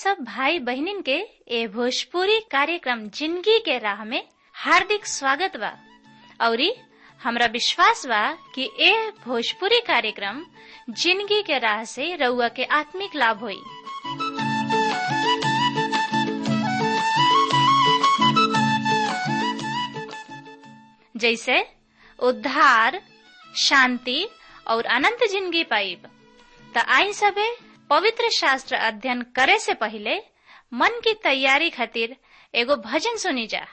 सब भाई बहनिन के ए भोजपुरी कार्यक्रम जिंदगी के राह में हार्दिक स्वागत बा औरी हमरा विश्वास बा कि ए भोजपुरी कार्यक्रम जिंदगी के राह से रउआ के आत्मिक लाभ होई जैसे उद्धार शांति और अनंत जिंदगी पाइब त आई सबे पवित्र शास्त्र अध्ययन करे से पहले मन की तैयारी खातिर एगो भजन सुनी जा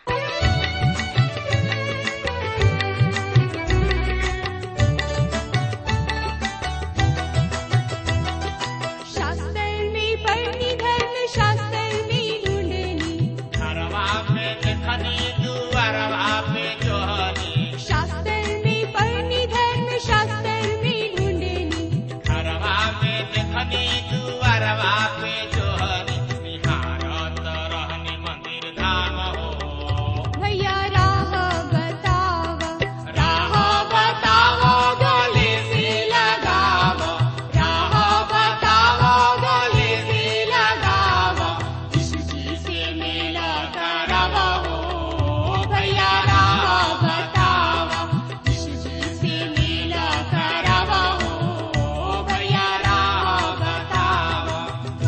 शास्त्रनी पढ़नी धर्म शास्त्रनी ढूंढनी घरवा पे देखनी दुआरवा पे जोहनी शास्त्रनी पढ़नी धर्म शास्त्रनी ढूंढनी घरवा पे देखनी दुआरवा पे जोहनी निहारत रहनी मंदिर धाम हो भैया राह बतावा राह बताओ गले से लगावो राह बताओ गले से लगावो यीशु जी से मेला करवो हो भैया राह बताओ यीशु जी से मेला करवो हो भैया राह बताओ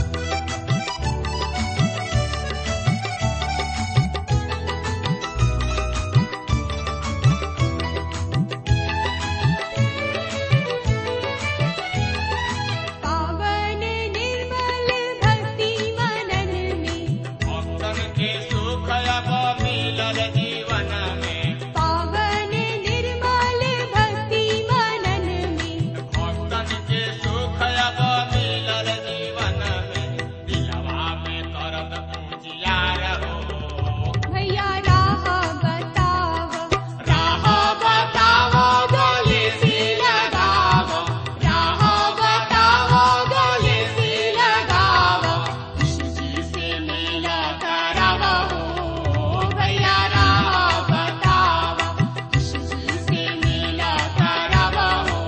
पावन निर्मल भक्ति मनन में भक्तन के सुख अब मिलल जीवन में पावन निर्मल भक्ति मनन में भक्तन के सुख अब मिलल जीवन में दिलवा में करब पूजियार हो भैया राह बतावा राह बताओ गले से लगावो राह बताओ गले से लगावो यीशु जी से मेला करवो हो भैया राह बताओ यीशु जी से मेला करवो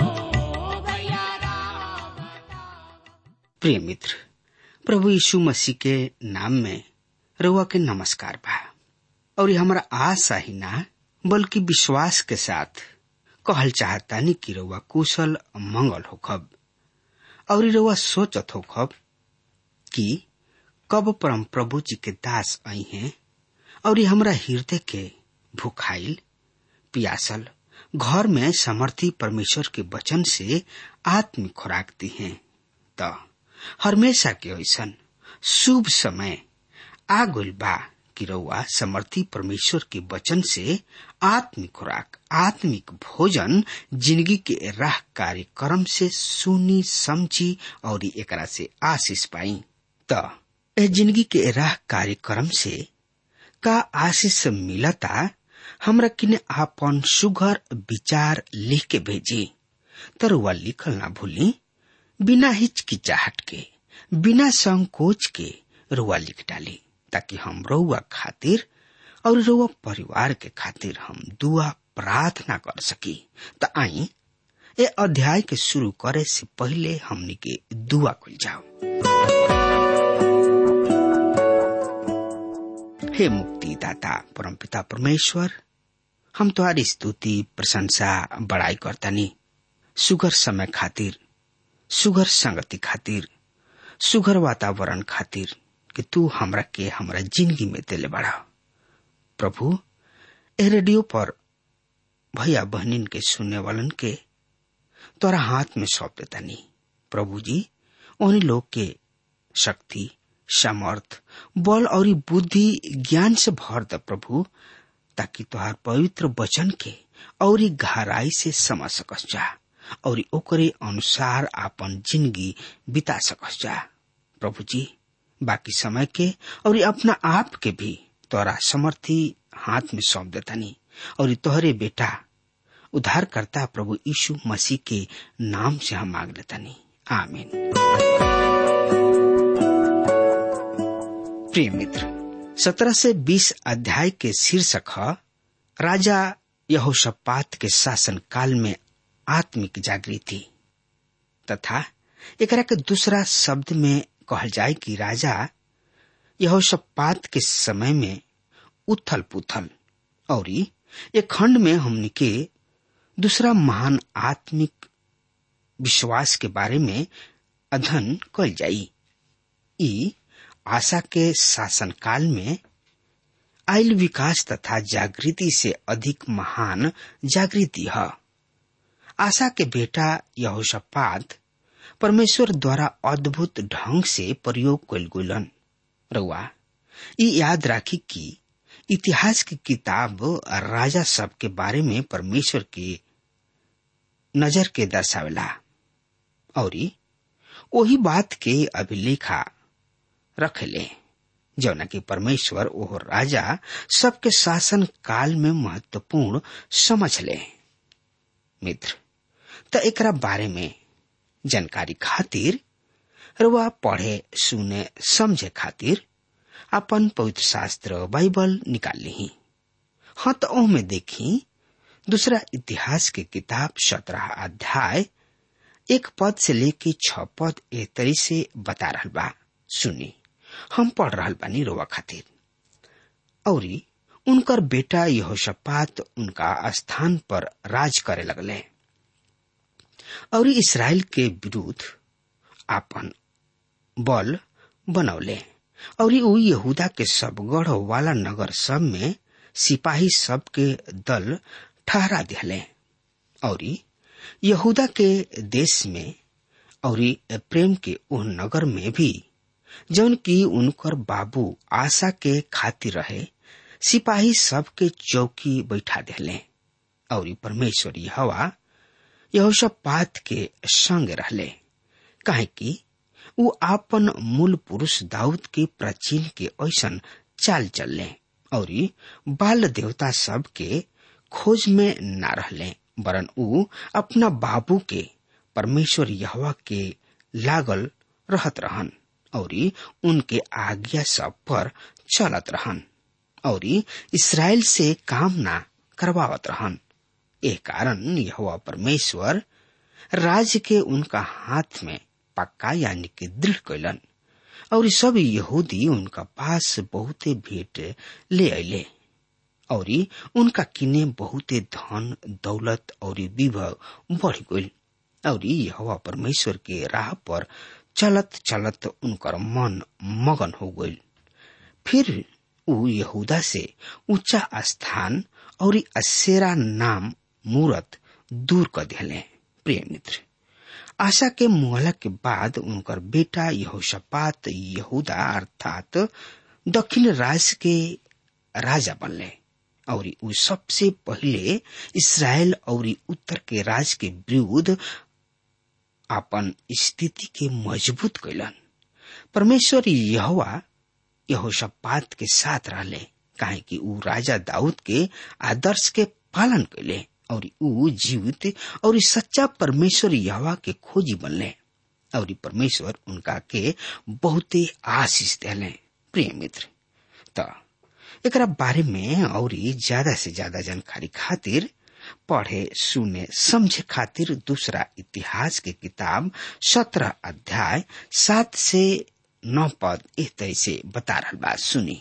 हो भैया राह बताओ प्रिय मित्र प्रभु यीशु मसीह के नाम में रउआ के नमस्कार बा और ये हमारा आशा ही ना बल्कि विश्वास के साथ कहल चाहतानी कि रउआ कुशल मंगल होखब और रउआ सोचत होखब कि कब परम प्रभु जी के दास आई हैं और ये हमरा हृदय के भूखाइल पियासल घर में समर्थी परमेश्वर के वचन से आत्मिक खुराक दी हैं त हमेशा के ऐसन शुभ समय आ गइल बा कि रउआ समर्थी परमेश्वर के वचन से आत्मिक खुराक आत्मिक भोजन जिंदगी के राह कार्यक्रम से सुनी समझी और एकरा से आशीष पाई त ए जिंदगी के राह कार्यक्रम से का आशीष मिलता हमरा किने आपन सुघर विचार लिख के भेजी तरुआ लिखल ना भूली बिना हिचकिचाहट के बिना संकोच के रुआ लिख डाली ताकि हम रउआ खातिर और रउआ परिवार के खातिर हम दुआ प्रार्थना कर सकी त आई ए अध्याय के शुरू करे से पहले हमनी के दुआ खुल जाओ हे मुक्तिदाता परमपिता परमेश्वर हम तुम्हारी स्तुति प्रशंसा बड़ाई करतानी सुगर समय खातिर सुगर संगति खातिर सुगर वातावरण खातिर कि तू हमरा के हमरा जिंदगी में देले बड़ा प्रभु ए रेडियो पर भैया बहनिन के सुनने वालन के तोरा हाथ में सौंप देतानी प्रभु जी उन लोग के शक्ति सामर्थ बल और बुद्धि ज्ञान से भर द प्रभु ताकि तुहार पवित्र वचन के और गहराई से समझ सकस जा और ओकरे अनुसार आपन जिंदगी बिता सकस जा प्रभु जी बाकी समय के और अपना आप के भी तोरा समर्थी हाथ में सौंप देतानी और तोहरे बेटा उद्धार करता प्रभु यीशु मसीह के नाम से हम मांग लेतानी आमीन प्रिय मित्र सत्रह से बीस अध्याय के शीर्षक है राजा यहोशपात के शासन काल में आत्मिक जागृति तथा एकरा के दूसरा शब्द में कहल जाए कि राजा यहोशपात के समय में उथल पुथल और एक खंड में हमने के दूसरा महान आत्मिक विश्वास के बारे में अध्ययन कल जाई ई आशा के शासनकाल में आयल विकास तथा जागृति से अधिक महान जागृति है आशा के बेटा यहोशपात परमेश्वर द्वारा अद्भुत ढंग से प्रयोग कल गुलन रउआ ई याद राखी कि इतिहास की किताब राजा सब के बारे में परमेश्वर के नजर के दर्शावेला और वही बात के अभिलेखा रखेले जौना कि परमेश्वर ओह राजा सबके शासन काल में महत्वपूर्ण समझ ले मित्र त एकरा बारे में जानकारी खातिर रुआ पढ़े सुने समझे खातिर अपन पवित्र शास्त्र बाइबल निकाल ली हाँ तो ओह देखी दूसरा इतिहास के किताब सत्रह अध्याय एक पद से लेके छ पद ए तरी से बता रहा बा सुनी हम पढ़ रहा बानी रोवा खातिर और उनकर बेटा यहोशपात उनका स्थान पर राज करे लगले और इसराइल के विरुद्ध आपन बल बनौले और उ यहूदा के सब गढ़ वाला नगर सब में सिपाही सब के दल ठहरा दिले और यहूदा के देश में और प्रेम के उन नगर में भी जौन की उनकर बाबू आशा के खातिर रहे सिपाही सब के चौकी बैठा दिले और परमेश्वर हवा यहोशपात के संग रहले काहे कि उ आपन मूल पुरुष दाऊद के प्राचीन के ऐसन चाल चलले और बाल देवता सब के खोज में न रहले वरन उ अपना बाबू के परमेश्वर यहवा के लागल रहत रहन और उनके आज्ञा सब पर चलत रहन और इसराइल से काम ना करवावत रहन ए कारण यहोवा परमेश्वर राज्य के उनका हाथ में पक्का यानी कि दृढ़ कैलन और सब यहूदी उनका पास बहुते भेंट ले अले और उनका किने बहुते धन दौलत और विभव बढ़ गई और यहोवा परमेश्वर के राह पर चलत चलत उनकर मन मगन हो गई फिर उ यहूदा से ऊंचा स्थान और असेरा नाम मूरत दूर कर दिले प्रिय मित्र आशा के मुहला के बाद उनकर बेटा यहोशपात यहूदा अर्थात दक्षिण राज के राजा बनले और उ सबसे पहले इसराइल और उत्तर के राज के विरुद्ध अपन स्थिति के मजबूत कैलन परमेश्वर यहोवा यहोशपात के साथ रहले काहे कि उ राजा दाऊद के आदर्श के पालन कैले और उ जीवित और सच्चा परमेश्वर यहवा के खोजी बनले और परमेश्वर उनका के बहुते आशीष दिले प्रिय मित्र त एकरा बारे में और ज्यादा से ज्यादा जानकारी खातिर पढ़े सुने समझे खातिर दूसरा इतिहास के किताब सत्रह अध्याय सात से नौ पद इस तरह से बता रहा बात सुनी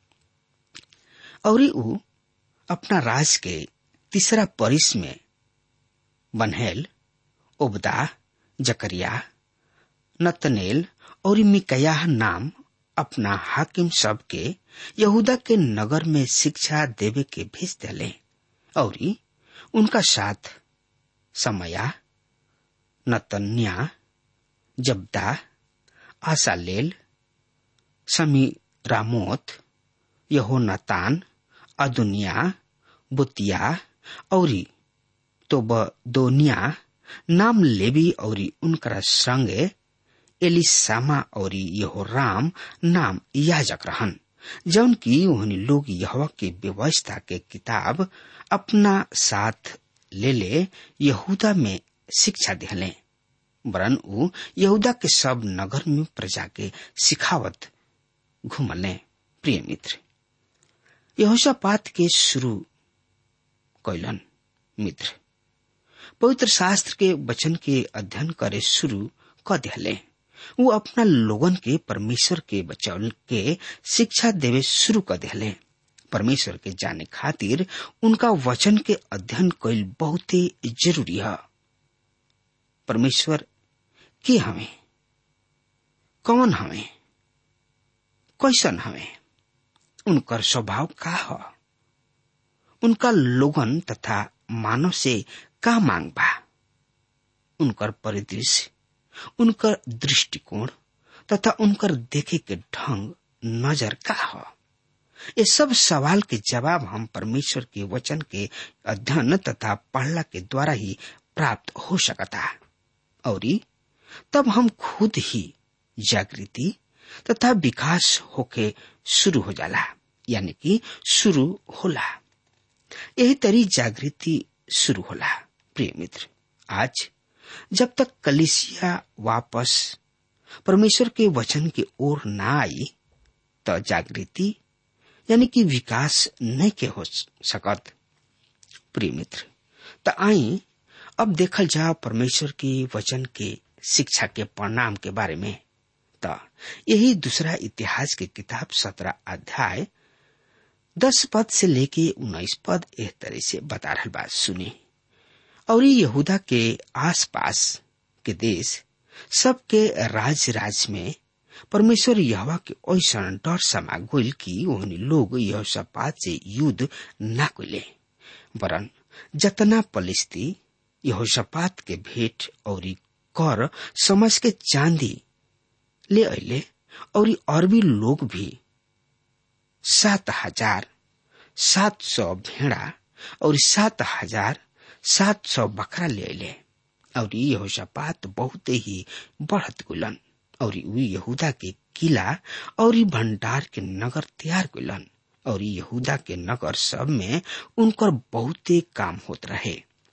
और उ अपना राज के तीसरा परिस में बनहेल ओबदा जकरिया नतनेल और मिकयाह नाम अपना हाकिम सब के यहूदा के नगर में शिक्षा देवे के भेज दिले और उनका साथ समया नतन्या जब्दा आसालेल समी रामोत यहोनातान अदुनिया बुतिया और तोबदोनिया नाम लेवी और उनकरा संगे एलिसामा और यहोराम नाम याजक रहन जौन की उन्हें लोग यहवा के व्यवस्था के किताब अपना साथ ले ले यहूदा में शिक्षा दिले वरन उ यहूदा के सब नगर में प्रजा के सिखावत घुमले प्रिय मित्र यहोशापात के शुरू कैलन मित्र पवित्र शास्त्र के वचन के अध्ययन करे शुरू क दिले वो अपना लोगन के परमेश्वर के बचाव के शिक्षा देवे शुरू कर दिले परमेश्वर के जाने खातिर उनका वचन के अध्ययन कैल बहुत ही जरूरी है परमेश्वर के हमें कौन हमें कैसन हमें उनकर स्वभाव का है उनका लोगन तथा मानव से का मांग बा उनकर परिदृश्य उनकर दृष्टिकोण तथा उनकर देखे के ढंग नजर का है ये सब सवाल के जवाब हम परमेश्वर के वचन के अध्ययन तथा पढ़ला के द्वारा ही प्राप्त हो सकता और तब हम खुद ही जागृति तथा विकास होके शुरू हो जाला यानी कि शुरू होला यही तरी जागृति शुरू होला प्रिय मित्र आज जब तक कलिसिया वापस परमेश्वर के वचन की ओर ना आई तो जागृति यानी कि विकास नहीं के हो सकत प्रिय मित्र तो आई अब देखल जाओ परमेश्वर के वचन के शिक्षा के परिणाम के बारे में तो यही दूसरा इतिहास की किताब सत्रह अध्याय दस पद से लेके उन्नीस पद एक तरह से बता रहा बात सुनी और यहूदा के आसपास के देश सबके राज राज में परमेश्वर यहवा के ऐसा डर समा गोल की ओहनी लोग यह सपात से युद्ध ना कोले वरन जतना पलिस्ती यह सपात के भेंट और कर समझ के चांदी ले अले और अरबी लोग भी सात हजार सात सौ भेड़ा और सात हजार सात सौ बकरा ले अले और यहोशापात बहुत ही बढ़त गुलन और उ यहूदा के किला और भंडार के नगर तैयार गुलन और यहूदा के नगर सब में उनकर बहुते काम होत रहे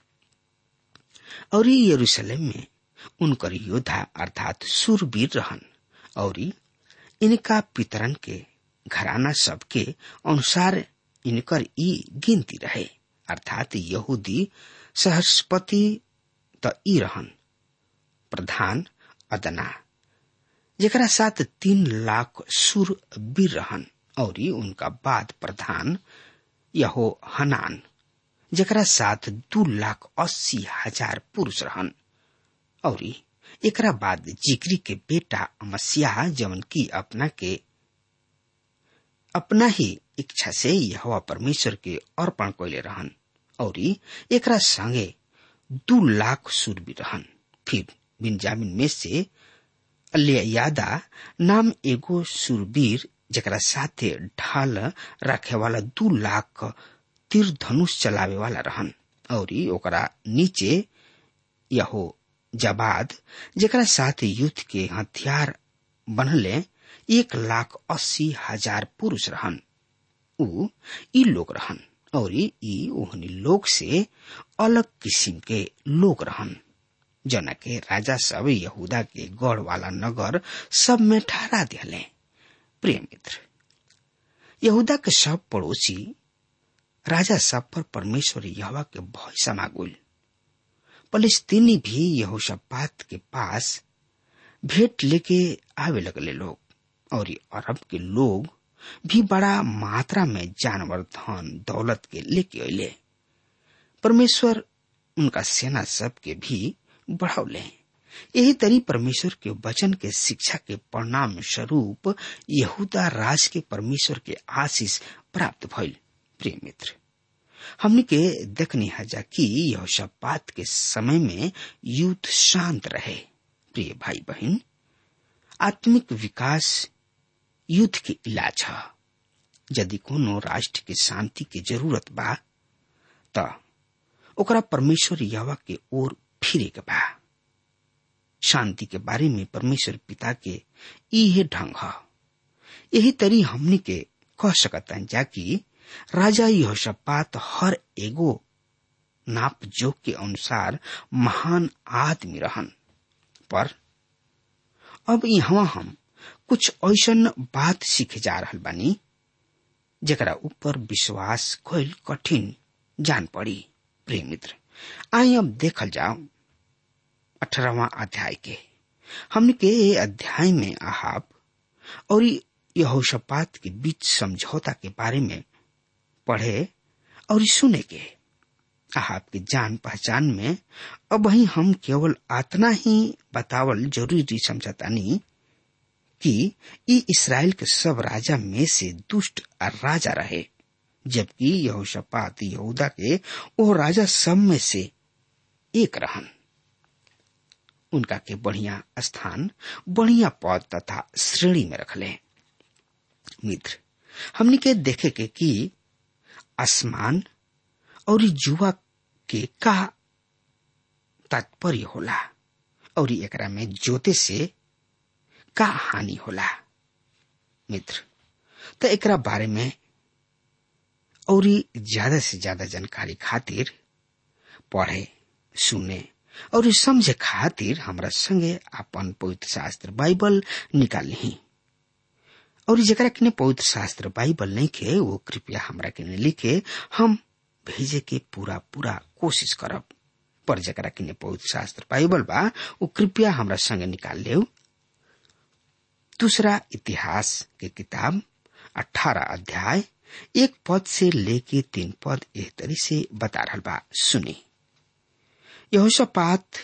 और यरूशलेम में उनकर योद्धा अर्थात सूरवीर रहन और इनका पितरन के घराना सबके अनुसार इनकर ई गिनती रहे अर्थात यहूदी सहस्पति त ई रहन प्रधान अदना जेकरा साथ तीन लाख सुर वीर रहन और उनका बाद प्रधान यहो हनान जेकरा साथ दू लाख अस्सी हजार पुरुष रहन और एकरा बाद जिक्री के बेटा अमस्या जवन की अपना के अपना ही इच्छा से यह परमेश्वर के अर्पण कैले रहन और एकरा संगे दू लाख सुर भी रहन फिर बिन्जामिन में से अलियादा नाम एगो सुरवीर जरा साथे ढाल रखे वाला दू लाख तीर धनुष चलावे वाला रहन और ओकरा नीचे यहो जबाद जरा साथ युद्ध के हथियार बनले एक लाख अस्सी हजार पुरुष रहन उ ई लोग रहन और ई ओहनी लोग से अलग किस्म के लोग रहन जना के राजा सब यहूदा के गढ़ वाला नगर सब में ठहरा दिले प्रिय मित्र यहूदा के सब पड़ोसी राजा सब पर परमेश्वर यहवा के भय समागुल फलिस्तीनी भी यहोशापात के पास भेंट लेके आवे लगले लोग और अरब के लोग भी बड़ा मात्रा में जानवर धन दौलत के लेके अले परमेश्वर उनका सेना सब के भी बढ़ौले यही तरी परमेश्वर के वचन के शिक्षा के परिणाम स्वरूप यहूदा राज के परमेश्वर के आशीष प्राप्त भइल प्रिय मित्र हमने के देखनी हजा कि यह शपात के समय में युद्ध शांत रहे प्रिय भाई बहन आत्मिक विकास युद्ध के इलाज है यदि कोनो राष्ट्र के शांति के जरूरत बा त ओकरा परमेश्वर यवा के ओर फिरे के बा शांति के बारे में परमेश्वर पिता के इहे ढंग है यही तरी हमनी के कह सकता जा कि राजा यहोशापात हर एगो नाप जोक के अनुसार महान आदमी रहन पर अब यहाँ हम कुछ ऐसन बात सीखे जा रहल बानी जरा ऊपर विश्वास कैल कठिन जान पड़ी प्रिय मित्र आई अब देखल जाओ अठारहवा अध्याय के हमने के ये अध्याय में आहाब और यहोशपात के बीच समझौता के बारे में पढ़े और सुने के आहाब की जान पहचान में अब वही हम केवल आतना ही बतावल जरूरी समझतानी कि ई इसराइल के सब राजा में से दुष्ट राजा रहे जबकि यहोशपात यहूदा के वो राजा सब में से एक रहन उनका के बढ़िया स्थान बढ़िया पद तथा श्रेणी में रखले मित्र हमने के देखे के कि आसमान और जुआ के का तात्पर्य होला और एकरा में जोते से का हानि होला मित्र तो एकरा बारे में और ज्यादा से ज्यादा जानकारी खातिर पढ़े सुने और समझे खातिर हमरा संगे अपन पवित्र शास्त्र बाइबल निकाल ली और जरा किने पवित्र शास्त्र बाइबल नहीं के वो कृपया हमरा किने लिखे हम भेजे के पूरा पूरा कोशिश करब पर जरा किने पवित्र शास्त्र बाइबल बा वो कृपया हमरा संगे निकाल ले दूसरा इतिहास के किताब अठारह अध्याय एक पद से लेके तीन पद एह तरी से बता रहा बा सुनी यहोशापात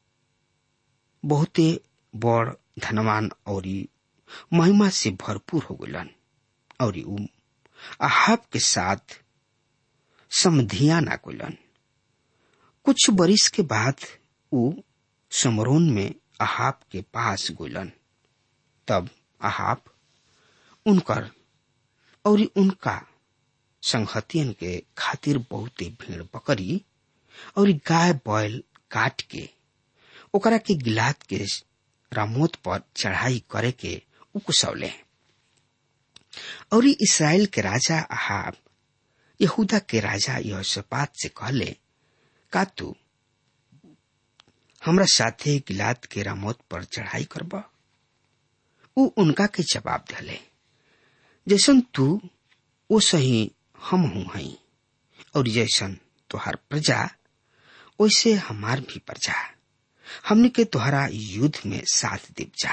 बहुते बड़ धनवान और महिमा से भरपूर हो गलन और उ आहाब के साथ समधिया ना कोलन कुछ बरिस के बाद उ समरोन में आहाब के पास गोलन तब आहाब उनकर और उनका संहतियन के खातिर बहुते भीड़ बकरी और गाय बैल काट के ओकरा के गिलात के रामोत पर चढ़ाई करे के उकुसौले और इसराइल के राजा अहाब यहूदा के राजा यहोशपात से कहले का तू हमरा साथे गिलात के रामोत पर चढ़ाई करब उ उनका के जवाब दिले जैसन तू वो सही हम हूं हई और जैसन तुहार प्रजा वैसे हमार भी प्रजा हमने के तुहरा युद्ध में साथ दीप जा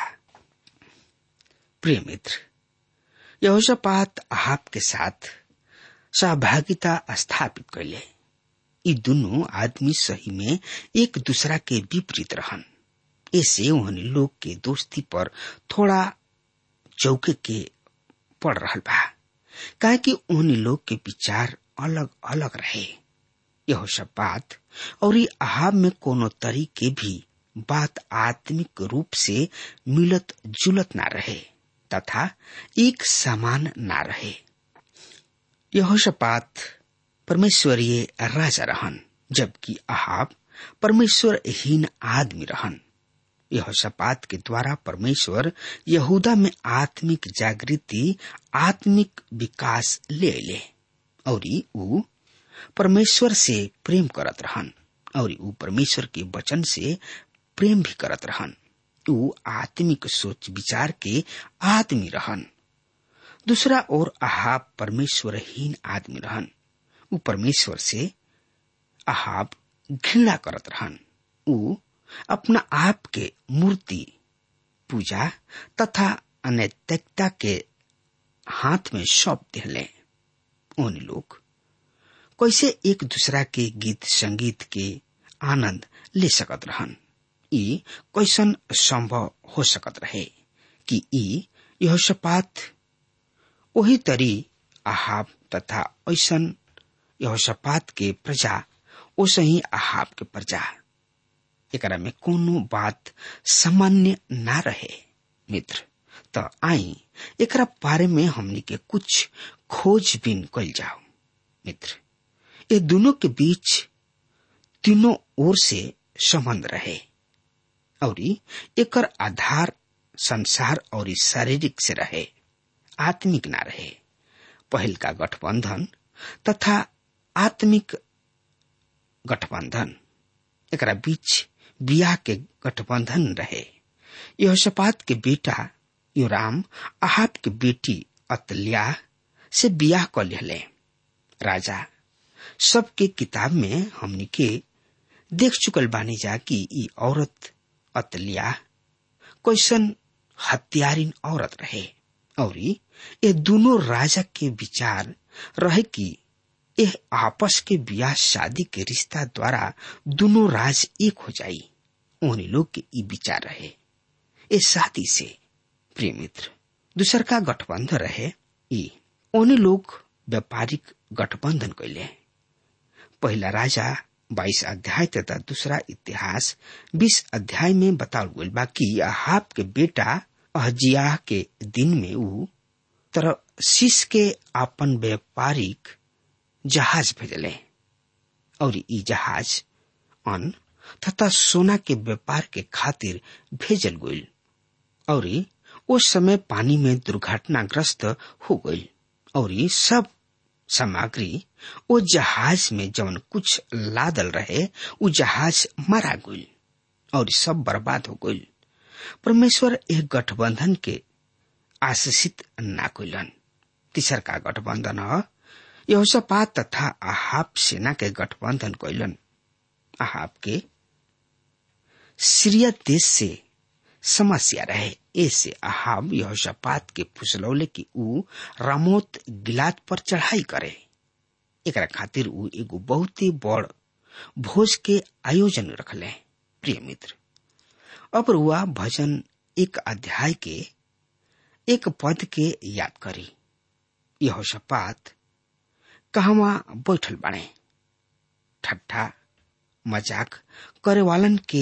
प्रिय मित्र यहोशापात आहाब के साथ सहभागिता स्थापित कैले ये दोनों आदमी सही में एक दूसरा के विपरीत रहन ऐसे उन्हें लोग के दोस्ती पर थोड़ा चौके के पड़ रहा बा काहे कि उन लोग के विचार अलग अलग रहे यह सब बात और ये आहाब में कोनो तरीके भी बात आत्मिक रूप से मिलत जुलत ना रहे तथा एक समान ना रहे यहोशपात परमेश्वरीय राजा रहन जबकि आहाब परमेश्वरहीन आदमी रहन यहोशपात के द्वारा परमेश्वर यहूदा में आत्मिक जागृति आत्मिक विकास ले ले और ऊ परमेश्वर से प्रेम करत रहन और ऊ परमेश्वर के वचन से प्रेम भी करत रहन ऊ आत्मिक सोच विचार के आदमी रहन दूसरा ओर आहाब परमेश्वरहीन आदमी रहन ऊ परमेश्वर से आहाब घृणा करत रहन ऊ अपना आप के मूर्ति पूजा तथा अनैतिकता के हाथ में सौंप दिले उन लोग कैसे एक दूसरा के गीत संगीत के आनंद ले सकत रहन ई कैसन संभव हो सकत रहे कि ई यह सपात वही तरी आहाब तथा ऐसन यह सपात के प्रजा ओसे ही आहाब के प्रजा एकरा में कोनो बात सामान्य ना रहे मित्र त आई एकरा बारे में हमनी के कुछ खोजबीन कल जाओ मित्र ये दोनों के बीच तीनों ओर से संबंध रहे और एकर आधार संसार और शारीरिक से रहे आत्मिक ना रहे पहल का गठबंधन तथा आत्मिक गठबंधन एकरा बीच बियाह के गठबंधन रहे यह सपात के बेटा योराम आहाब के बेटी अतल्या से बियाह कर ले राजा सबके किताब में हमनी के देख चुकल बानी जा कि ई औरत अतल्या कैसन हत्यारिन औरत रहे और ये दोनों राजा के विचार रहे कि यह आपस के ब्याह शादी के रिश्ता द्वारा दोनों राज एक हो जाई उन्हीं लोग के ई विचार रहे ये शादी से प्रिय मित्र दूसर का गठबंधन रहे ई उन्हीं लोग व्यापारिक गठबंधन कैले पहला राजा बाईस अध्याय तथा दूसरा इतिहास बीस अध्याय में बताल गई बा कि अहाब के बेटा अहजिया के दिन में ऊ तरशीस के आपन व्यापारिक जहाज भेजले और ई जहाज अन्न तथा सोना के व्यापार के खातिर भेजल गई और उस समय पानी में दुर्घटनाग्रस्त हो गई और सब सामग्री वो जहाज में जवन कुछ लादल रहे वो जहाज मारा गई और सब बर्बाद हो गई परमेश्वर एक गठबंधन के आशीषित ना कैलन तीसर का गठबंधन ह यहोशापात तथा आहाब सेना के गठबंधन कैलन आहाब के सीरिया देश से समस्या रहे ऐसे अहाब यहोशापात के फुसलौले कि ऊ रामोत गिलाद पर चढ़ाई करे एकरा खातिर ऊ एगो बहुत ही बड़ भोज के आयोजन रखले प्रिय मित्र अब रुआ भजन एक अध्याय के एक पद के याद करी यहोशापात कहवा बैठल बाणे ठट्ठा मजाक करे वालन के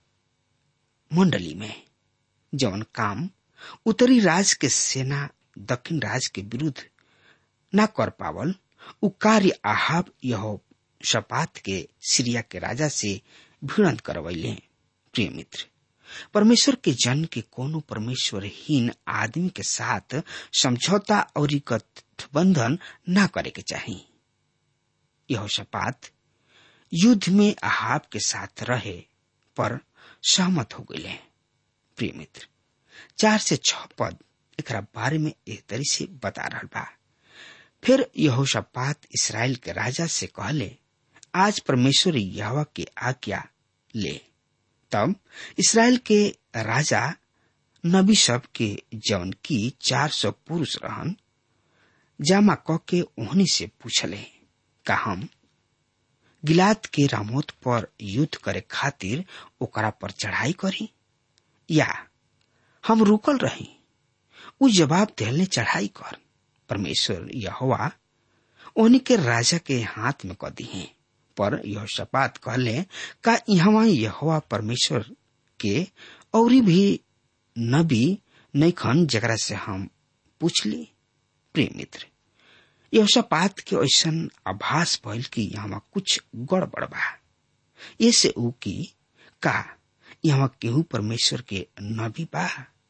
मंडली में जवन काम उत्तरी राज के सेना दक्षिण राज के विरुद्ध न कर पावल उ कार्य आहाब यह शपात के सीरिया के राजा से भिड़ंत करवैले प्रिय मित्र परमेश्वर के जन के कोनो परमेश्वरहीन आदमी के साथ समझौता और गठबंधन न करे के चाहिए यह शपात युद्ध में आहाब के साथ रहे पर सहमत हो गए प्रिय मित्र चार से छह पद एक बारे में एक तरी से बता रहा बा फिर यहोशापात इसराइल के राजा से कहले आज परमेश्वर यहवा के आज्ञा ले तब इसराइल के राजा नबी सब के जौन की चार सौ पुरुष रहन जामा क के ओहनी से पूछले का हम गिलाद के रामोत पर युद्ध करे खातिर ओकरा पर चढ़ाई करी या हम रुकल रही उ जवाब देने चढ़ाई कर परमेश्वर यहोवा ओनी के राजा के हाथ में क दी पर यह शपात कहले का यहाँ यहोवा परमेश्वर के औरी भी नबी नैखन जकरा से हम पूछली प्रिय मित्र यहोशापात के ऐसन आभास भइल कि यहाँ कुछ गड़बड़ बा ऐसे ऊ की का यहाँ केहू परमेश्वर के नबी बा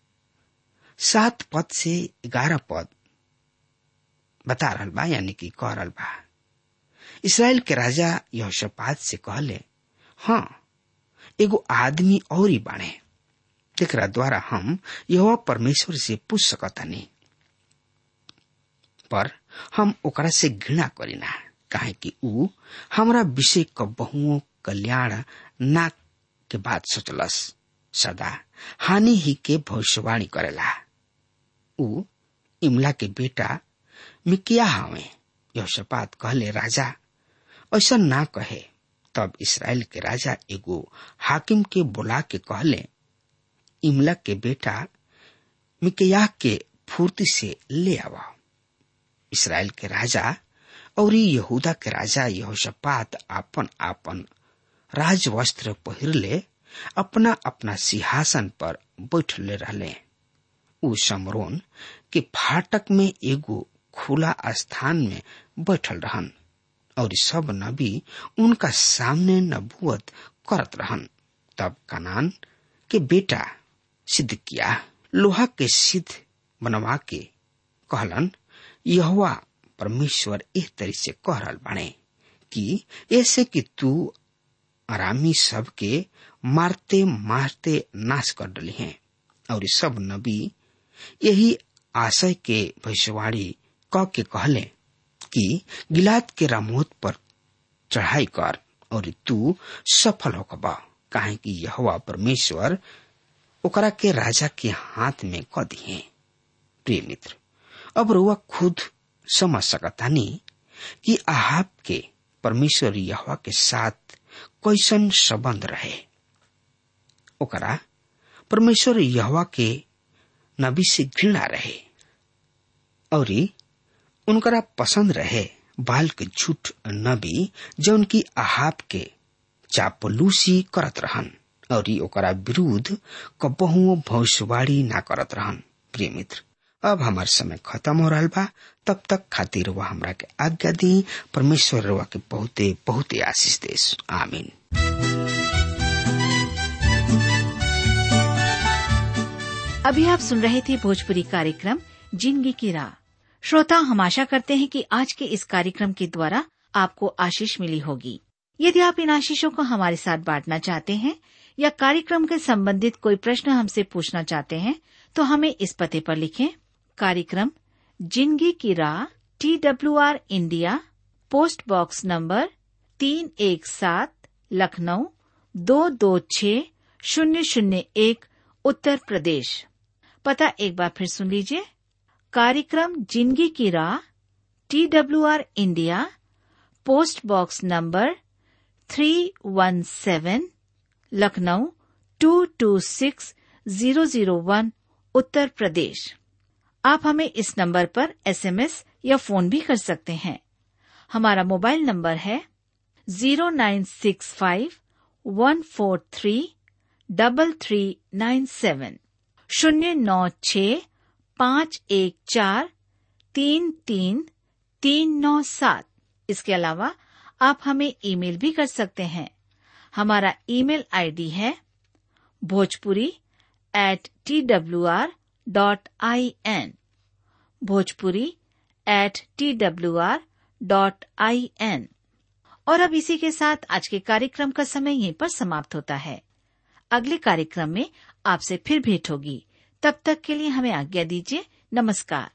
सात पद से ग्यारह पद बता रहल बा यानी कि कह रहल बा इसराइल के राजा यहोशापात से कहले हाँ एगो आदमी और ही बाणे जेकरा द्वारा हम यह परमेश्वर से पूछ सकतानी पर हम ओकरा से घृणा करीना काहे कि ऊ हमरा विषय क बहुओं कल्याण ना के बात सोचलस सदा हानि ही के भविष्यवाणी करेला ऊ इमला के बेटा मिकिया हवे यहोशापात कहले राजा ऐसा ना कहे तब इसराइल के राजा एगो हाकिम के बुला के कहले इमला के बेटा मिकिया के फूर्ति से ले आवा इसराइल के राजा और यहूदा के राजा यहोशापात आपन आपन राजवस्त्र पहिरले अपना अपना सिंहासन पर बैठले रहले उ समरोन के फाटक में एगो खुला स्थान में बैठल रहन और सब नबी उनका सामने नबूवत करत रहन तब कनान के बेटा सिद्ध किया लोहा के सिद्ध बनवा के कहलन यहवा परमेश्वर एह तरी से कह रहल बाणे कि ऐसे कि तू आरामी सब के मारते मारते नाश कर डली हैं और सब नबी यही आशय के भविष्यवाणी क के कहले कि गिलाद के रामोत पर चढ़ाई कर और तू सफल होकबा काहे कि यहोवा परमेश्वर ओकरा के राजा के हाथ में क दिए प्रिय मित्र अब रुआ खुद समझ सकतानी कि आहाब के परमेश्वर यहवा के साथ कैसन संबंध रहे ओकरा परमेश्वर यहवा के नबी से घृणा रहे और उनकरा पसंद रहे बाल के झूठ नबी जौन की आहाब के चापलूसी करत रहन और ओकरा विरुद्ध कबहुओ भविष्यवाणी ना करत रहन प्रिय मित्र अब हमार समय खत्म हो रहा बा तब तक खातिर वह हमरा के आज्ञा दी परमेश्वर रवा के बहुते बहुते आशीष देश आमीन अभी आप सुन रहे थे भोजपुरी कार्यक्रम जिंदगी की राह श्रोता हम आशा करते हैं कि आज के इस कार्यक्रम के द्वारा आपको आशीष मिली होगी यदि आप इन आशीषों को हमारे साथ बांटना चाहते हैं या कार्यक्रम के संबंधित कोई प्रश्न हमसे पूछना चाहते हैं तो हमें इस पते पर लिखें कार्यक्रम जिंदगी की राह T W R India post box number तीन एक सात लखनऊ दो दो छ शून्य शून्य एक उत्तर प्रदेश पता एक बार फिर सुन लीजिए कार्यक्रम जिंदगी की राह T W R India post box number three one seven Lucknow two two six zero zero one Uttar Pradesh आप हमें इस नंबर पर एसएमएस या फोन भी कर सकते हैं हमारा मोबाइल नंबर है zero nine six five one four three double three nine seven शून्य नौ छ पाँच एक चार तीन तीन तीन नौ सात इसके अलावा आप हमें ईमेल भी कर सकते हैं हमारा ईमेल आईडी है Bhojpuri at T W R dot I N Bhojpuri at T W R dot I N और अब इसी के साथ आज के कार्यक्रम का समय यहीं पर समाप्त होता है अगले कार्यक्रम में आपसे फिर भेंट होगी तब तक के लिए हमें आज्ञा दीजिए नमस्कार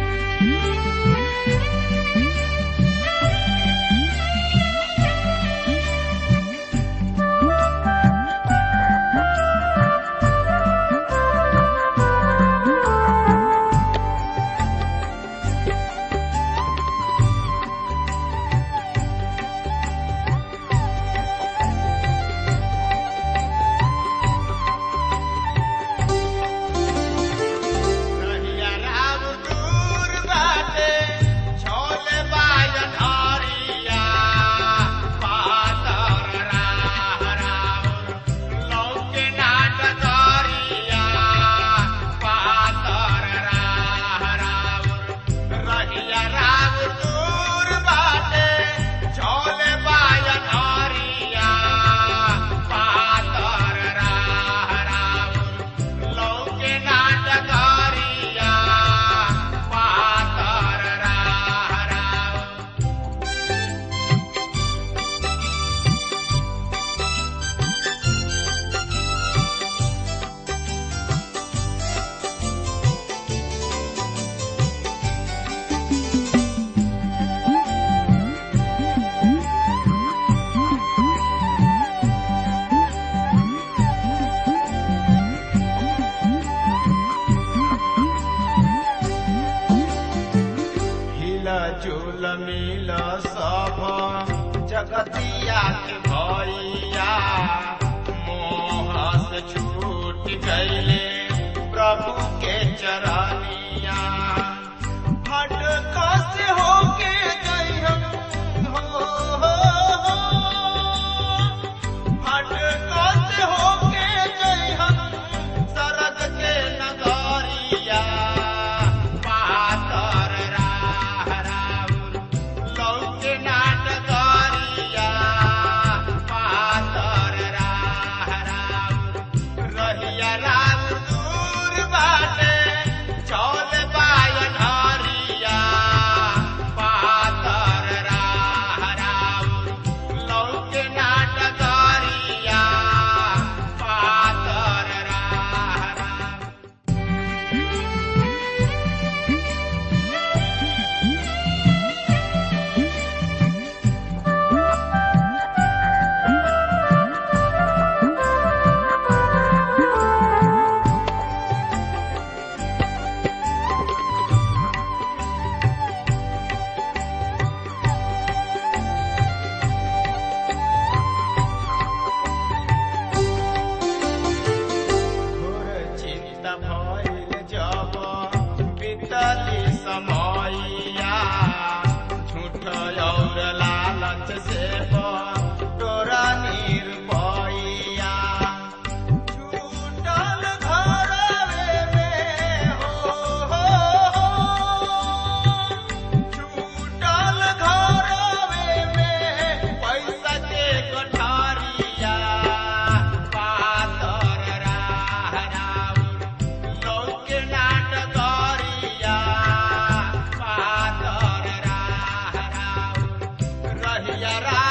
रहिया राम दूर बाटे, छोले बाजन हरिया, पातर राह राउर, लौके नाट दरिया, पातर राह राउर। रहिया राम दूर बाटे, छोले बाजन हरिया, पातर राह राउर, लौके नाटकारिया पातर राह राव हिला झूल मिल सब जगतिया के भैया मोह से छूट गईले प्रभु के चरनिया हट से होके गई हम हो, हो, हो। हट से होके गई हम सरग के नगरिया पातर राह राउर लौके नाटकरिया पातर राह राउर रहिया राम दूर बाटे चौल बायन हरिया पातर राह राउर लौके नाटकरिया पातर राह राउर हाथ से तोरा निरपैया छूटल घरवे में हो, हो, हो। छूटल घरवे में पैसा के कोठारिया पातर राह राउर लौके नाटकरिया पातर राह राउर रहिया